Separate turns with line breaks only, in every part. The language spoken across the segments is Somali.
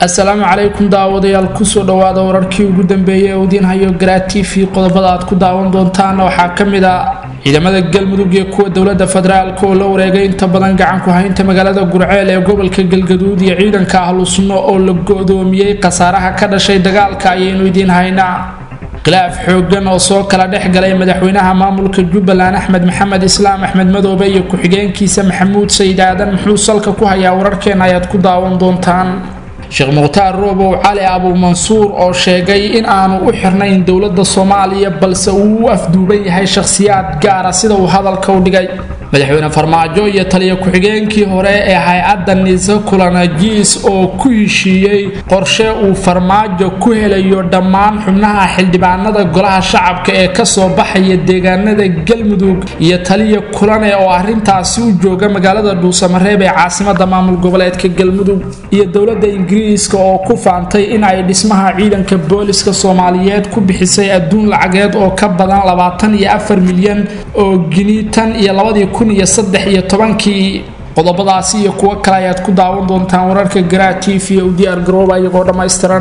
assalaamu calaykum daawadayaal kusoo dhawaada wararkii ugu dambeeyay ee udiin hayo garaa t v qodobada aad ku daawan doontaan waxaa ka mid ah ciidamada galmudug iyo kuwa dowlada federaalk oo la wareegay inta badan gacanku haynta magaalada gurceel ee gobolka galgaduud iyo ciidanka ahlu sunno oo la go-doomiyey khasaaraha ka dhashay dagaalka ayaynu idiin haynaa khilaaf xoogan oo soo kala dhex galay madaxweynaha maamulka jubbaland axmed maxamed islaam axmed madoobe iyo ku-xigeenkiisa maxamuud sayid aadan muxuu salka ku hayaa wararkeena ayaad ku daawan doontaan sheekh mukhtaar roobow cali abuumansuur oo sheegay in aanu u xirnayn dowladda soomaaliya balse uu u afduuban yahay shakhsiyaad gaara sida uu hadalka u dhigay madaxweyne farmaajo iyo taliya ku-xigeenkii hore ee hay-adda nise kulanajiis oo ku heshiiyey qorshe uu farmaajo ku helayo dhammaan xubnaha xildhibaanada golaha shacabka ee kasoo baxaya deegaanada galmudug iyo taliya kulane oo arintaasi u jooga magaalada dhuusamareeb ee caasimada maamul goboleedka galmudug iyo dowlada ingiriiska oo ku faantay in ay dhismaha ciidanka booliska soomaaliyeed ku bixisay adduun lacageed oo ka badan labaatan iyo afar milyan oo gini tan iyo labadii kun iyo saddex iyo tobankii qodobadaasi iyo kuwo kale ayaad ku daawan doontaan wararka garaa t v u diyaar garooba iyagoo dhammaystiran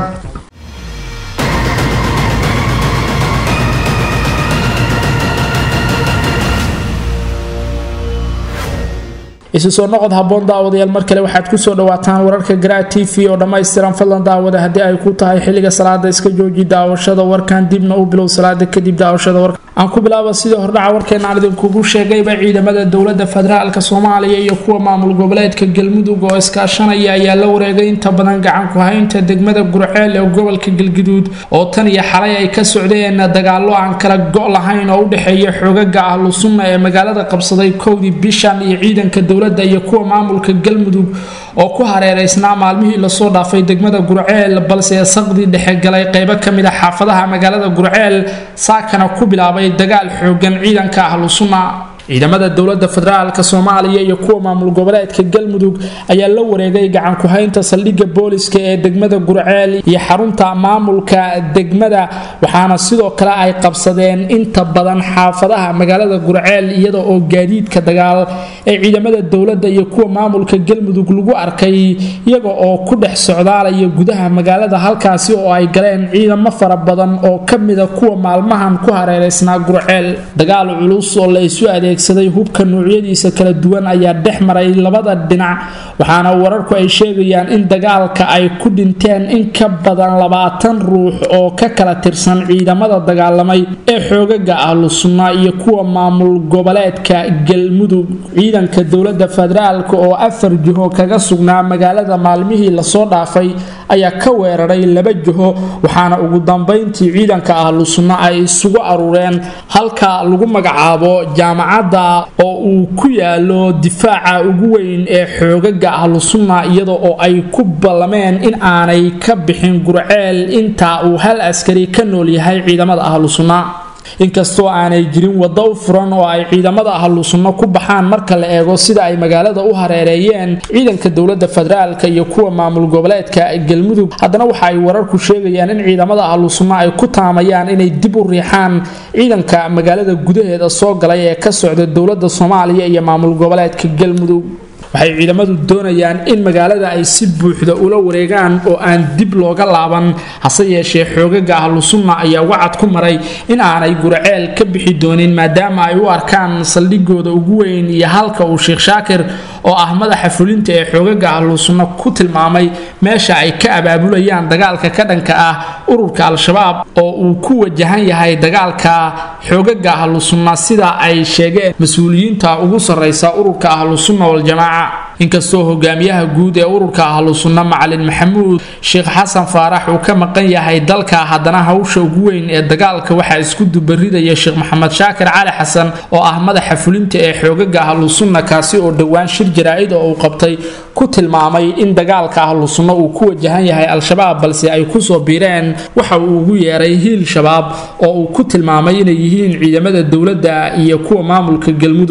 isu soo noqod haboon daawadayaal mar kale waxaad kusoo dhawaataan wararka garaa t v oo dhammaystiran fadlan daawada haddii ay ku tahay xilliga salaada iska jooji daawashada warkan dibna u bilow salaada kadib daawashada warka aan ku bilaaba sidii hordhaca warkeena aan idinkugu sheegayba ciidamada dowlada federaalk soomaaliya iyo kuwa maamul goboleedka galmudug oo iskaashanaya ayaa la wareegay inta badan gacanku haynta degmada gurceel ee gobolka galguduud oo tan iyo xalay ay ka socdeen dagaalo aan kala go' lahayn oo u dhexeeya xoogaga ahlu sunna ee magaalada qabsaday kowdii bishan iyo ciidanka dowlada iyo kuwa maamulka galmudug oo ku hareereysnaa maalmihii lasoo dhaafay degmada gurceel balse saqdii dhexe galay qeybo kamid a xaafadaha magaalada gurceel saakana ku bilaabay dagaal xoogan ciidanka ahlu sunna ciidamada dowlada federaalk soomaaliya iyo kuwa maamul goboleedka galmudug ayaa la wareegay gacanku haynta saldhigga booliska ee degmada gurceel iyo xarunta maamulka degmada waxaana sidoo kale ay qabsadeen inta badan xaafadaha magaalada gurceel iyada oo gaadiidka dagaal ee ciidamada dowlada iyo kuwa maamulka galmudug lagu arkay iyaga oo ku dhex socdaalaya gudaha magaalada halkaasi oo ay galeen ciidamo fara badan oo kamida kuwa maalmahan ku hareereysnaa gurceel dagaal culus oo la isu adeeg hubka noocyadiisa kala duwan ayaa dhex maray labada dhinac waxaana wararku ay sheegayaan in dagaalka ay ku dhinteen in ka badan labaatan ruux oo ka kala tirsan ciidamada dagaalamay ee xoogaga ahlu sunna iyo kuwa maamul goboleedka galmudug ciidanka dowlada federaalk oo afar jiho kaga sugnaa magaalada maalmihii lasoo dhaafay ayaa ka weeraray laba jiho waxaana ugu dambeyntii ciidanka ahlu sunna ay isugu aruureen halka lagu magacaabo jaamacad oo uu ku yaalo difaaca ugu weyn ee xoogaga ahlu sunna iyada oo ay ku ballameen in aanay ka bixin gurceel inta uu hal askari ka nool yahay ciidamada ahlu sunna inkastoo aanay jirin waddo u furan oo ay ciidamada ahlu sunno ku baxaan marka la eego sida ay magaalada u hareereeyeen ciidanka dowlada federaalk iyo kuwa maamul goboleedka galmudug haddana waxa ay wararku sheegayaan in ciidamada ahlu sunno ay ku taamayaan inay dib u riixaan ciidanka magaalada gudaheeda soo galay ee ka socda dowlada soomaaliya iyo maamul goboleedka galmudug waxay ciidamadu doonayaan in magaalada ay si buuxda ula wareegaan oo aan dib looga laaban hase yeeshee xoogaga ahlu sunna ayaa wacad ku maray in aanay gurceel ka bixi doonin maadaama ay u arkaan saldhigooda ugu weyn iyo halka uu sheekh shaakir oo ah madaxa fulinta ee xoogaga ahlu sunna ku tilmaamay meesha ay ka abaabulayaan dagaalka ka dhanka ah ururka al-shabaab oo uu ku wajahan yahay dagaalka xoogaga ahlu sunna sida ay sheegeen mas-uuliyiinta ugu sarreysa ururka ahlu sunna waljamaaca inkastoo hogaamiyaha guud ee ururka ahlu sunna macalin maxamuud sheekh xasan faarax uu ka maqan yahay dalka haddana hawsha ugu weyn ee dagaalka waxaa isku dubaridaya sheekh maxamed shaakir cali xasan oo ah madaxa fulinta ee xoogaga ahlu sunna kaasi oo dhowaan shir jaraa-id oo uu qabtay ku tilmaamay in dagaalka ahlu sunna uu ku wajahan yahay al-shabaab balse ay kusoo biireen waxa uu ugu yeeray hiil shabaab oo uu ku tilmaamay inay yihiin ciidamada dowladda iyo kuwa maamulka galmudug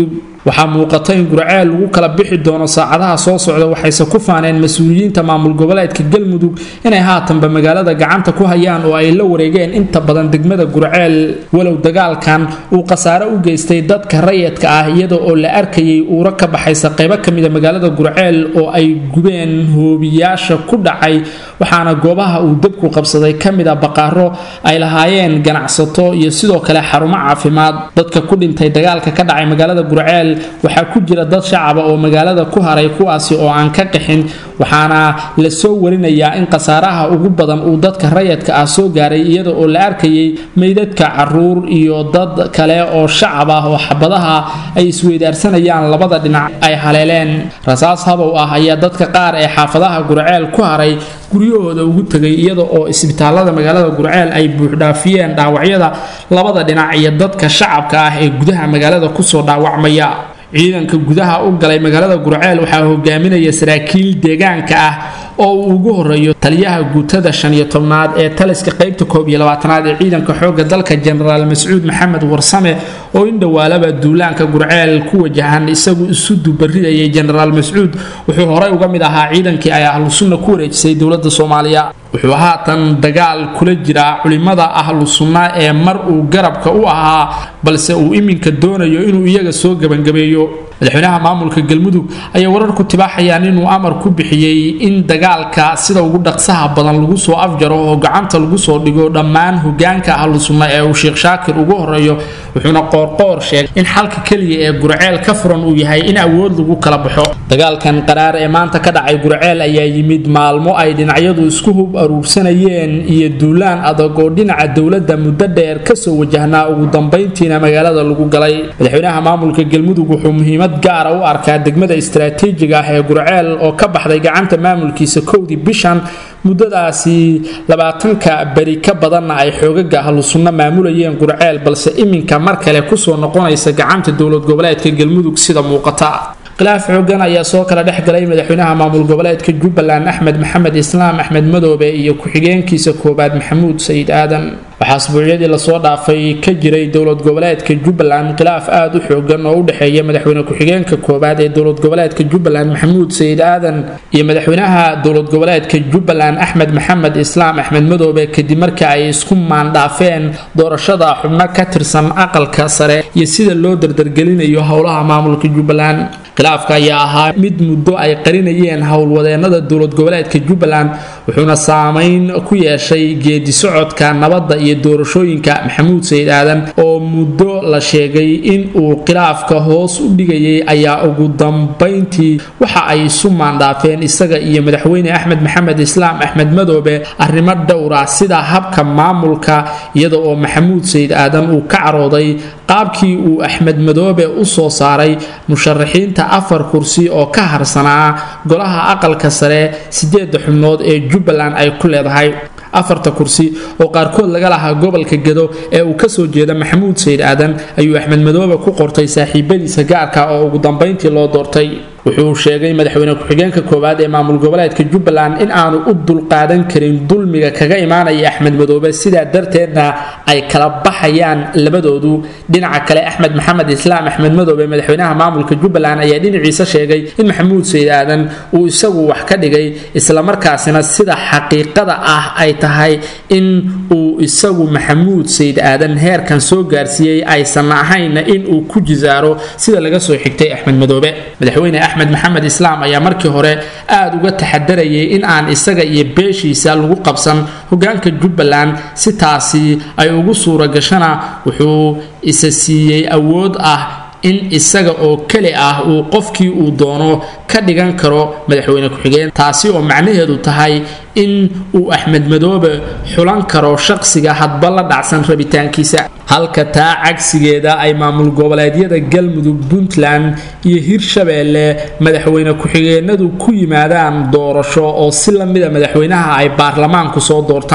waxaa muuqata in gurceel lagu kala bixi doono saacadaha soo socda waxayse ku faaneen mas-uuliyiinta maamul goboleedka galmudug inay haatanba magaalada gacanta ku hayaan oo ay la wareegeen inta badan degmada gurceel walow dagaalkan uu khasaare u geystay dadka rayidka ah iyada oo la arkayay uuro ka baxaysa qaybo ka mida magaalada gurceel oo ay gubeen hoobiyaasha ku dhacay waxaana goobaha uu dabku qabsaday ka mid a baqaaro ay lahaayeen ganacsato iyo sidoo kale xarumo caafimaad dadka ku dhintay dagaalka ka dhacay magaalada gurceel waxaa ku jira dad shacaba oo magaalada ku haray kuwaasi oo aan ka qixin waxaana la soo warinayaa in khasaaraha ugu badan uu dadka rayadka ah soo gaaray iyada oo la arkayay meydadka caruur iyo dad kale oo shacab ah oo xabadaha ay isweydaarsanayaan labada dhinac ay haleeleen rasaas habow ah ayaa dadka qaar ee xaafadaha gurceel ku haray guryahooda ugu tegay iyada oo isbitaalada magaalada gurceel ay buuxdhaafiyeen dhaawacyada labada dhinac iyo dadka shacabka ah ee gudaha magaalada kusoo dhaawacmaya ciidanka gudaha u galay magaalada gurceel waxaa hogaaminaya saraakiil deegaanka ah oo uu ugu horeeyo taliyaha guutada shan iyo tobnaad ee taliska qaybta koob iyo labaatanaad ee ciidanka xoogga dalka jenaraal mascuud maxamed warsame oo in dhowaalaba duulaanka gurceel ku wajahan isagu isu dubaridayay jenaraal mascuud wuxuu horey uga mid ahaa ciidankii ay ahlu sunna ku wareejisay dowladda soomaaliya wuxuu haatan dagaal kula jiraa culimada ahlu sunna ee mar uu garabka u ahaa balse uu iminka doonayo inuu iyaga soo gebangabeeyo madaxweynaha maamulka galmudug ayaa wararku tibaaxayaan inuu amar ku bixiyey in dagaalka sida ugu dhaqsaha badan lagu soo afjaro oo gacanta lagu soo dhigo dhammaan hogaanka ahlu sunna ee uu sheekh shaakir ugu horeeyo wuxuuna qoorqoor sheegay in xalka keliya ee gurceel ka furan uu yahay in awood lagu kala baxo dagaalkan qaraar ee maanta ka dhacay gurceel ayaa yimid maalmo ay dhinacyadu isku hub aruursanayeen iyo duulaan adag oo dhinaca dowladda muddo dheer kasoo wajahnaa ugu dambayntiina magaalada lagu galay madaxweynaha maamulka galmudug wuxuu muhiimad gaara u arkaa degmada istaraatiijiga ah ee gurceel oo ka baxday gacanta maamulkiisa kowdii bishan muddadaasi labaatanka beri ka badanna ay xoogaga ahlu sunno maamulayeen gurceel balse iminka mar kale kusoo noqonaysa gacanta dowlad goboleedka galmudug sida muuqata khilaaf xoogan ayaa soo kala dhex galay madaxweynaha maamul goboleedka jubbaland axmed maxamed islaam axmed madoobe iyo ku-xigeenkiisa koowaad maxamuud sayid aadan waxaa asbuucyadii lasoo dhaafay ka jiray dowlad goboleedka jubbaland khilaaf aada u xoogan oo u dhexeeya madaxweyne ku-xigeenka koowaad ee dowlad goboleedka jubbaland maxamuud sayid aadan iyo madaxweynaha dowlad goboleedka jubbaland axmed maxamed islaam axmed madoobe kadib markii ay isku maandhaafeen doorashada xubno ka tirsan aqalka sare iyo sida loo dardargelinayo howlaha maamulka jubbaland khilaafka ayaa ahaa mid muddo ay qarinayeen howlwadeenada dowlad goboleedka jubbaland wuxuuna saameyn ku yeeshay geedi socodka nabadda iyo doorashooyinka maxamuud sayid aadan oo muddo la sheegay in uu khilaafka hoos u dhigayay ayaa ugu dambayntii waxa ay isu maandhaafeen isaga iyo madaxweyne axmed maxamed islaam axmed madoobe arrimo dhowra sida habka maamulka iyada oo maxamuud sayid aadan uu ka carooday qaabkii uu axmed madoobe u soo saaray musharaxiinta afar kursi oo ka harsanaa golaha aqalka sare sideeda xubnood ee jubbaland ay ku leedahay afarta kursi oo qaarkood laga lahaa gobolka gedo ee uu kasoo jeeda maxamuud sayid aadan ayuu axmed madoobe ku qortay saaxiibadiisa gaarka oo ugu dambayntii loo doortay wuxuu sheegay madaxweyne ku-xigeenka koowaad ee maamul goboleedka jubbaland in aanu u dulqaadan karin dulmiga kaga imaanaya axmed madoobe sidaa darteedna ay kala baxayaan labadoodu dhinaca kale axmed maxamed islaam axmed madoobe madaxweynaha maamulka jubbaland ayaa dhinaciisa sheegay in maxamuud sayid aadan uu isagu wax ka dhigay islamarkaasina sida xaqiiqada ah ay tahay in uu isagu maxamuud sayid aadan heerkan soo gaarsiiyey aysan ahayna in uu ku jisaaro sida laga soo xigtay axmed madoobe madaxweyne axmed maxamed islaam ayaa markii hore aada uga taxadarayay in aan isaga iyo beeshiisa lagu qabsan hogaanka jubbaland si taasi ay ugu suura gashana wuxuu isa siiyey awood ah in isaga oo keli ah uu qofkii uu doono ka dhigan karo madaxweyne ku-xigeen taasi oo macnaheedu tahay in uu axmed madoobe xulan karo shaqsiga hadba la dhacsan rabitaankiisa halka taa cagsigeeda ay maamul goboleedyada galmudug puntland iyo hirshabeelle madaxweyne ku-xigeenadu ku yimaadaan doorasho oo si lamida madaxweynaha ay baarlamaanku soo doortaan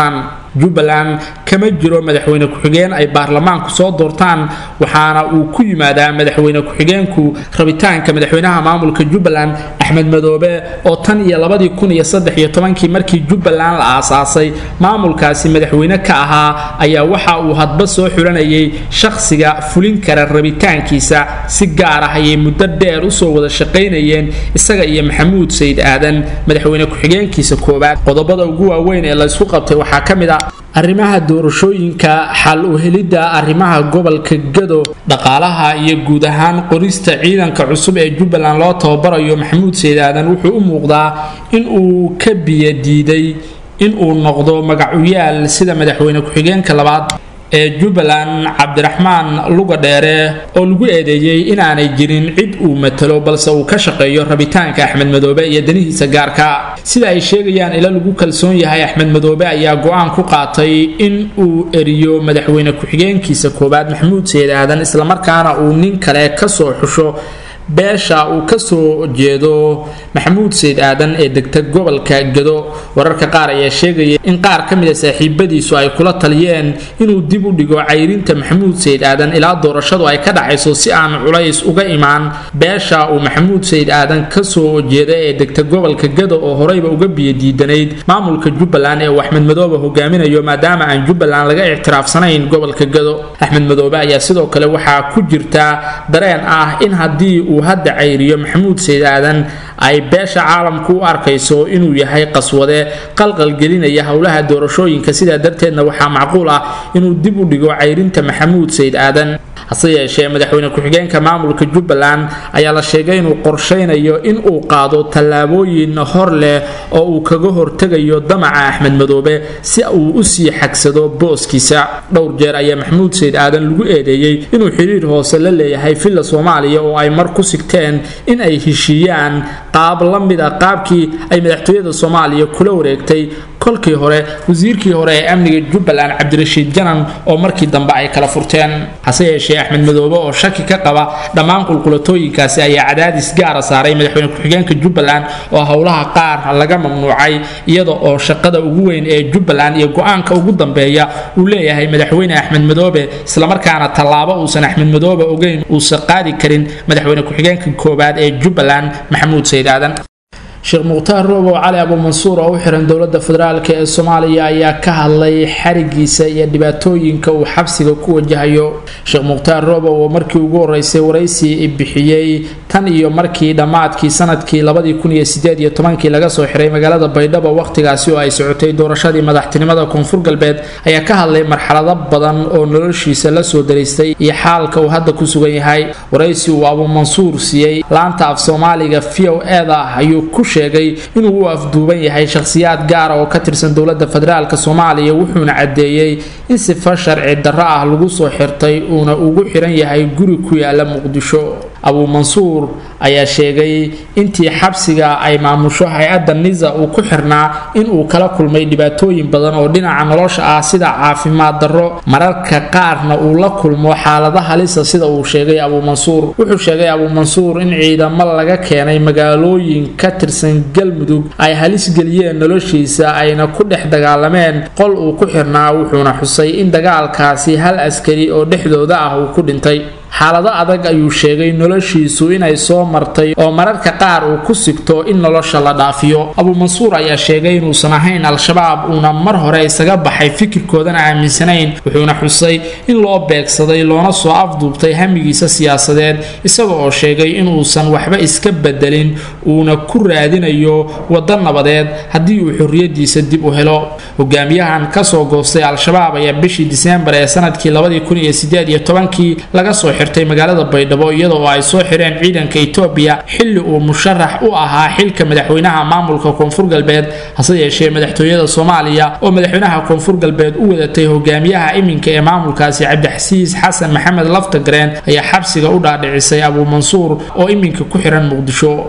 jubbaland kama jiro madaxweyne ku-xigeen ay baarlamaanku soo doortaan waxaana uu ku yimaadaa madaxweyne ku-xigeenku rabitaanka madaxweynaha maamulka jubbaland axmed madoobe oo tan iyo labadii kun iyo saddex iyo tobankii markii jubbaland la aasaasay maamulkaasi madaxweyne ka ahaa ayaa waxa uu hadba soo xulanayay shakhsiga fulin kara rabitaankiisa si gaar ah ayay muddo dheer usoo wada shaqaynayeen isaga iyo maxamuud sayid aadan madaxweyne ku-xigeenkiisa koowaad qodobada ugu waaweyn ee laysku qabtay waxaa ka mid a arrimaha doorashooyinka xal u helidda arrimaha gobolka gado dhaqaalaha iyo guud ahaan qorista ciidanka cusub ee jubbaland loo tababarayo maxamuud sayid aadan wuxuu u muuqdaa in uu ka biyadiiday in uu noqdo magacuyaal sida madaxweyne ku-xigeenka labaad ee jubbaland cabdiraxmaan luga dheere oo lagu eedeeyey inaanay jirin cid uu matalo balse uu ka shaqeeyo rabitaanka axmed madoobe iyo danihiisa gaarka sida ay sheegayaan ila lagu kalsoon yahay axmed madoobe ayaa go-aan ku qaatay in uu eriyo madaxweyne ku-xigeenkiisa koowaad maxamuud sayid aadan islamarkaana uu nin kale kasoo xusho beesha uu kasoo jeedo maxamuud sayid aadan ee degta gobolka gado wararka qaar ayaa sheegaya in qaar ka mida saaxiibadiisu ay kula taliyeen inuu dib u dhigo cayrinta maxamuud sayid aadan ilaa doorashadu ay ka dhacayso si aan culays uga imaan beesha uu maxamuud sayid aadan kasoo jeeda ee degta gobolka gado oo horeyba uga biyadiidanayd maamulka jubbaland ee uu axmed madoobe hogaaminayo maadaama aan jubbaland laga ictiraafsanayn gobolka gado axmed madoobe ayaa sidoo kale waxaa ku jirta dareen ah in haddii uu hadda cayriyo maxamuud sayid aadan ay beesha caalamku u arkayso inuu yahay qaswade qalqalgelinaya howlaha doorashooyinka sidaa darteedna waxaa macquul ah inuu dib u dhigo cayrinta maxamuud sayid aadan hase yeeshee madaxweyne ku-xigeenka maamulka jubbaland ayaa la sheegay inuu qorshaynayo in uu qaado tallaabooyin hor leh oo uu kaga hortegayo damaca axmed madoobe si uu usii xagsado booskiisa dhowr jeer ayaa maxamuud sayid aadan lagu eedeeyey inuu xiriir hoose la leeyahay villa soomaaliya oo ay mar ku sigteen in ay heshiiyaan qaab la mid a qaabkii ay madaxtooyada soomaaliya kula wareegtay kolkii hore wasiirkii hore ee amniga jubbaland cabdirashiid janan oo markii dambe ay kala furteen hase yeeshee axmed madoobe oo shaki ka qaba dhammaan qulqulatooyinkaasi ayaa cadaadis gaara saaray madaxweyne ku-xigeenka jubbaland oo howlaha qaar laga mamnuucay iyada oo shaqada ugu weyn ee jubbaland iyo go-aanka ugu dambeeya uu leeyahay madaxweyne axmed madoobe islamarkaana tallaabo uusan axmed madoobe ogeyn uusan qaadi karin madaxweyne ku-xigeenka koowaad ee jubbaland maxamuud sayid aadan sheekh mukhtaar roobow cali abuumansuur oo u xiran dowladda federaalk ee soomaaliya ayaa ka hadlay xarigiisa iyo dhibaatooyinka uu xabsiga ku wajahayo sheekh mukhtaar roobow oo markii ugu horeysay waraysi bixiyey tan iyo markii dhammaadkii sanadkii labadii kun iyo sideed iyo tobankii laga soo xiray magaalada baydhabo wakhtigaasi oo ay socotay doorashadii madaxtinimada koonfur galbeed ayaa ka hadlay marxalado badan oo noloshiisa la soo daraystay iyo xaalka uu hadda ku sugan yahay waraysi uu abuumansuur siiyey laanta af soomaaliga v o eda ayuu ku sheegay inuu u afduuban yahay shakhsiyaad gaara oo ka tirsan dowladda federaalk soomaaliya wuxuuna caddeeyey in sifa sharci darro ah lagu soo xirtay uuna ugu xiran yahay guri ku yaala muqdisho abuumansuur ayaa sheegay intii xabsiga ay maamusho hay-adda nisa uu ku xirnaa inuu kala kulmay dhibaatooyin badan oo dhinaca nolosha ah sida caafimaad darro mararka qaarna uu la kulmo xaalado halisa sida uu sheegay abuumansuur wuxuu sheegay abuumansuur in ciidamo laga keenay magaalooyin ka tirsan galmudug ay halis geliyeen noloshiisa ayna ku dhex dagaalameen qol uu ku xirnaa wuxuuna xusay in dagaalkaasi hal askari oo dhexdooda ah uu ku dhintay xaalado adag ayuu sheegay noloshiisu inay soo martay oo mararka qaar uu ku sigto in nolosha la dhaafiyo abuumansuur ayaa sheegay inuusan ahayn al-shabaab uuna mar hore isaga baxay fikirkoodana aaminsanayn wuxuuna xusay in loo beegsaday loona soo afduubtay hamigiisa siyaasadeed isaga oo sheegay inuusan waxba iska bedelin uuna ku raadinayo waddo nabadeed haddii uu xorriyadiisa dib u helo hogaamiyahan kasoo goostay al-shabaab ayaa bishii diseembar ee sanadkii labadii kun iyo sideed iyo tobankii laga soo xirtay magaalada baydhabo iyada oo ay soo xireen ciidanka etoobiya xilli uu musharax u ahaa xilka madaxweynaha maamulka koonfur galbeed hase yeeshee madaxtooyada soomaaliya oo madaxweynaha koonfur galbeed u wadatay hogaamiyaha iminka ee maamulkaasi cabdixasiis xasan maxamed laftagareen ayaa xabsiga u dhaadhicisay abuumansuur oo iminka ku xiran muqdisho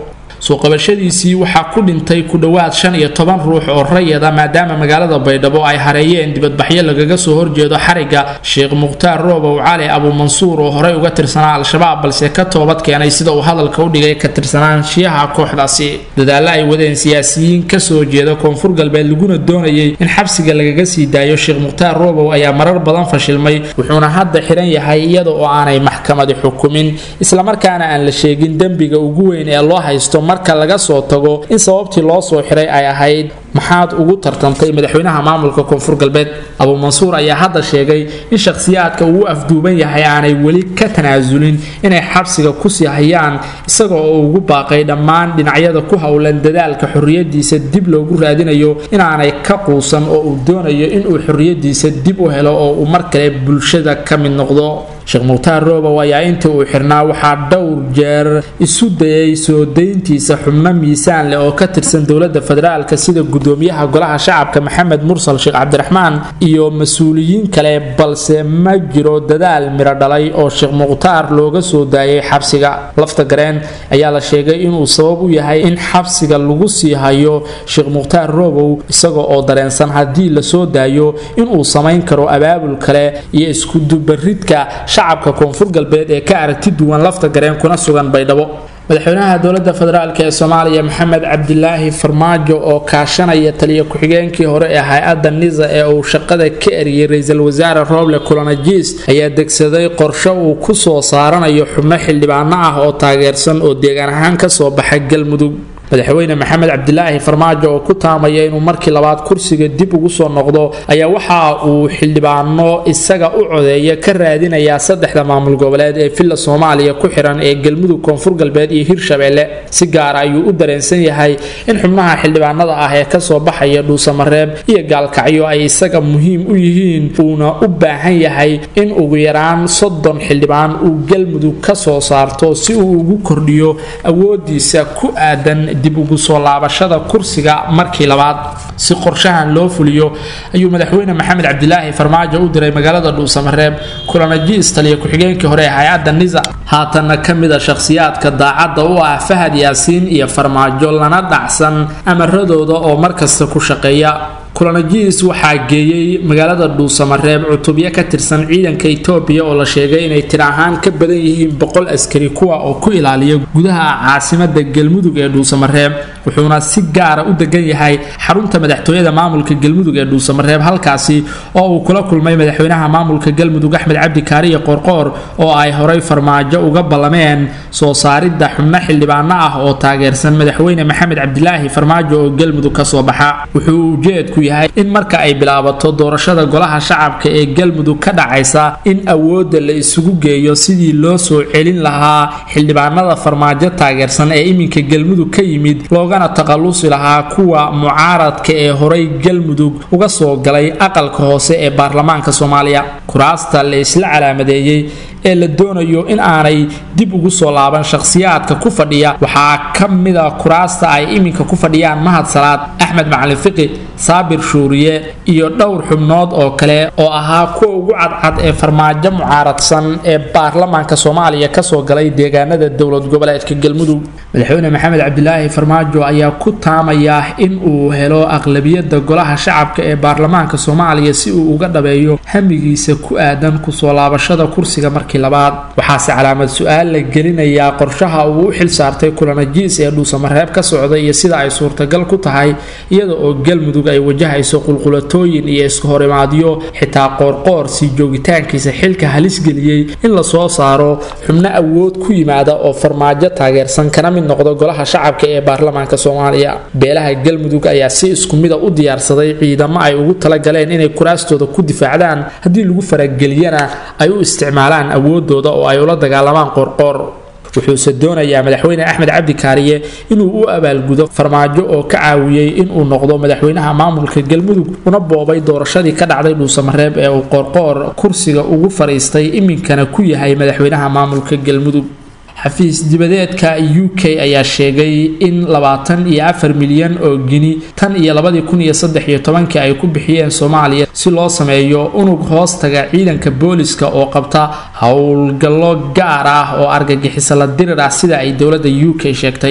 soo qabashadiisii waxaa ku dhintay ku dhowaad shan iyo toban ruux oo rayada maadaama magaalada baydhabo ay hareeyeen dibadbaxyo lagaga soo horjeedo xariga sheekh mukhtaar roobow cali abuumansuur oo horey uga tirsanaa al-shabaab balse ka toobad keenay sida uu hadalka u dhigay ka tirsanaanshiyaha kooxdaasi dadaalla ay wadeen siyaasiyiin kasoo jeeda koonfur galbeed laguna doonayay in xabsiga lagaga sii daayo sheekh mukhtaar roobow ayaa marar badan fashilmay wuxuuna hadda xiran yahay iyada oo aanay maxkamadi xukumin islamarkaana aan la sheegin dembiga ugu weyn ee loo haysto marka laga soo tago in sababtii loo soo xiray ay ahayd maxaad ugu tartantay madaxweynaha maamulka koonfur galbeed abuumansuur ayaa hadda sheegay in shakhsiyaadka uu afduuban yahay aanay weli ka tanaasulin inay xabsiga kusii hayaan isaga oo ugu baaqay dhammaan dhinacyada ku howlan dadaalka xorriyadiisa dib loogu raadinayo inaanay ka quusan oo uu doonayo inuu xorriyadiisa dib u helo oo uu mar kale bulshada ka mid noqdo sheekh mukhtaar roobow ayaa intii uu xirnaa waxaa dhowr jeer isu dayay soo dayntiisa xubno miisaan leh oo ka tirsan dowladda federaalka sida gudoomiyaha golaha shacabka maxamed mursal sheekh cabdiraxmaan iyo mas-uuliyiin kale balse ma jiro dadaal miro dhalay oo sheekh mukhtaar looga soo daayay xabsiga lafta gareen ayaa la sheegay inuu sabab u yahay in xabsiga lagu sii hayo sheekh mukhtaar roobow isaga oo dareensan haddii lasoo daayo inuu samayn karo abaabul kale iyo iskudubaridka shacabka koonfur galbeed ee ka aragti duwan lafta gareen kuna sugan baydhabo madaxweynaha dowladda federaalk ee soomaaliya maxamed cabdilaahi farmaajo oo kaashanaya taliya ku-xigeenkii hore ee hay-adda nisa ee uu shaqada ka eriyey ra-iisul wasaare roble kulanajiis ayaa degsaday qorshe uu ku soo saaranayo xubno xildhibaano ah oo taageersan oo deegaan ahaan kasoo baxa galmudug madaxweyne maxamed cabdilaahi farmaajo oo ku taamaya inuu markii labaad kursiga dib ugu soo noqdo ayaa waxa uu xildhibaano isaga u codeeya ka raadinayaa saddexda maamul goboleed ee villa soomaaliya ku xiran ee galmudug koonfur galbeed iyo hirshabeelle si gaara ayuu u dareensan yahay in xubnaha xildhibaanada ah ee kasoo baxaya dhuusamareeb iyo gaalkacyo ay isaga muhiim u yihiin uuna u baahan yahay in ugu yaraan soddon xildhibaan uu galmudug kasoo saarto si uu ugu kordhiyo awoodiisa ku aadan dib ugu soo laabashada kursiga markii labaad si qorshahan loo fuliyo ayuu madaxweyne maxamed cabdilaahi farmaajo u diray magaalada dhuusamareeb kulanajiis taliya ku-xigeenkii hore ee hay-adda nisa haatanna ka mid a shakhsiyaadka daacadda u ah fahad yaasiin iyo farmaajo lana dhacsan amaradooda oo markasta ku shaqeeya kulanajiis waxaa geeyey magaalada dhuusamareeb cutubyo ka tirsan ciidanka etoobiya oo la sheegay inay tir ahaan ka badan yihiin boqol askari kuwa oo ku ilaaliya gudaha caasimada galmudug ee dhuusamareeb wuxuuna si gaara u degan yahay xarunta madaxtooyada maamulka galmudug ee dhuusamareeb halkaasi oo uu kula kulmay madaxweynaha maamulka galmudug axmed cabdi kaariye qoorqoor oo ay horay farmaajo uga ballameen soo saaridda xubno xildhibaano ah oo taageersan madaxweyne maxamed cabdilaahi farmaajo oo galmudug kasoo baxa wuxuu ujeedku yahay in marka ay bilaabato doorashada golaha shacabka ee galmudug ka dhacaysa in awoodda la isugu geeyo sidii loo soo celin lahaa xildhibaanada farmaajo taageersan ee iminka galmudug ka yimid loogana taqalusi lahaa kuwa mucaaradka ee horay galmudug uga soo galay aqalka hoose ee baarlamaanka soomaaliya kuraasta la isla calaamadeeyey ee la doonayo in aanay dib ugu soo laaban shakhsiyaadka ku fadhiya waxaa ka mida kuraasta ay iminka ku fadhiyaan mahad salaad axmed macalin fiqi saabir shuuriye iyo dhowr xubnood oo kale oo ahaa kuwa ugu cadcad ee farmaajo mucaaradsan ee baarlamaanka soomaaliya kasoo galay deegaanada dowlad goboleedka galmudug madaxweyne maxamed cabdilaahi farmaajo ayaa ku taamaya in uu helo aqlabiyada golaha shacabka ee baarlamaanka soomaaliya si uu uga dhabeeyo hamigiisa ku aadan kusoo laabashada kursiga markii labaad waxaase calaamad su-aal la gelinayaa qorshaha uu u xil saartay kulanajiis ee dhuusamareeb ka socda iyo sida ay suurtagal ku tahay iyada oo galmudug ay wajahayso qulqulatooyin iyo iskahorimaadyo xitaa qoorqoor sii joogitaankiisa xilka halis geliyey in lasoo saaro xubno awood ku yimaada oo farmaajo taageersan kana mid noqdo golaha shacabka ee baarlamaanka soomaaliya beelaha galmudug ayaa si isku mida u diyaarsaday ciidamo ay ugu talagaleen inay kuraastooda ku difaacdaan haddii lagu farageliyana ay u isticmaalaan awoodooda oo ay ula dagaalamaan qoorqoor wuxuuse doonayaa madaxweyne axmed cabdi kaariye inuu u abaalgudo farmaajo oo ka caawiyey inuu noqdo madaxweynaha maamulka galmudug una boobay doorashadii ka dhacday dhuusamareeb ee uu qoorqoor kursiga ugu fadhiistay iminkana ku yahay madaxweynaha maamulka galmudug xafiis dibadeedka u k ayaa sheegay in labaatan iyo afar milyan oo gini tan iyo labadii kun iyo saddex iyo tobankii ay ku bixiyeen soomaaliya si loo sameeyo unug hoostaga ciidanka booliska oo qabta howlgallo gaar ah oo argagixisa la dirir ah sida ay dowladda u k sheegtay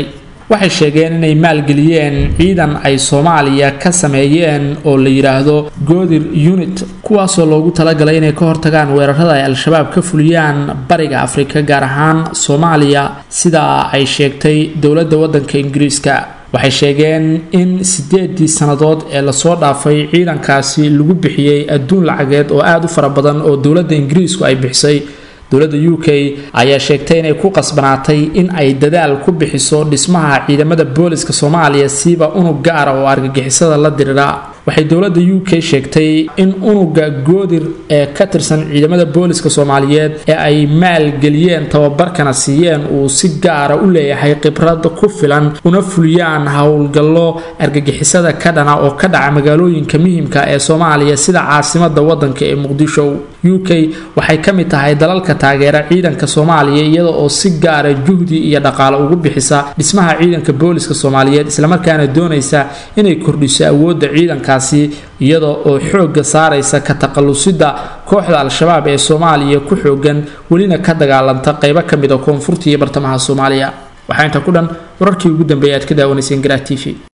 waxay sheegeen inay maalgeliyeen ciidan ay soomaaliya ka sameeyeen oo la yidhaahdo goodir unit kuwaasoo loogu talagalay inay ka hortagaan weerarada ay al-shabaab ka fuliyaan bariga afrika gaar ahaan soomaaliya sidaa ay sheegtay dowladda waddanka ingiriiska waxay sheegeen in sideedii sannadood ee lasoo dhaafay ciidankaasi lagu bixiyey adduun lacageed oo aada u fara badan oo dowladda ingiriisku ay bixisay dowladda u k ayaa sheegtay inay ku qasbanaatay in ay dadaal ku bixiso dhismaha ciidamada booliska soomaaliya siiba unug gaara oo argagixisada la dirira waxay dowladda u k sheegtay in unuga goodir ee ka tirsan ciidamada booliska soomaaliyeed ee ay maalgeliyeen tababarkana siiyeen uu si gaara u leeyahay khibrad ku filan una fuliyaan howlgallo argagixisada ka dhana oo ka dhaca magaalooyinka muhimka ee soomaaliya sida caasimada wadanka ee muqdisho u k waxay ka mid tahay dalalka taageera ciidanka soomaaliya iyada oo si gaara juhdi iyo dhaqaale ugu bixisa dhismaha ciidanka booliska soomaaliyeed islamarkaana doonaysa inay kordhiso awoodda ciidankaasi iyada oo xoogga saaraysa ka taqalusida kooxda al-shabaab ee soomaaliya ku xoogan welina ka dagaalanta qaybo ka mid a koonfurta iyo bartamaha soomaaliya waxaa inta ku dhan wararkii ugu dambeeyay aad ka daawanayseen garaa t v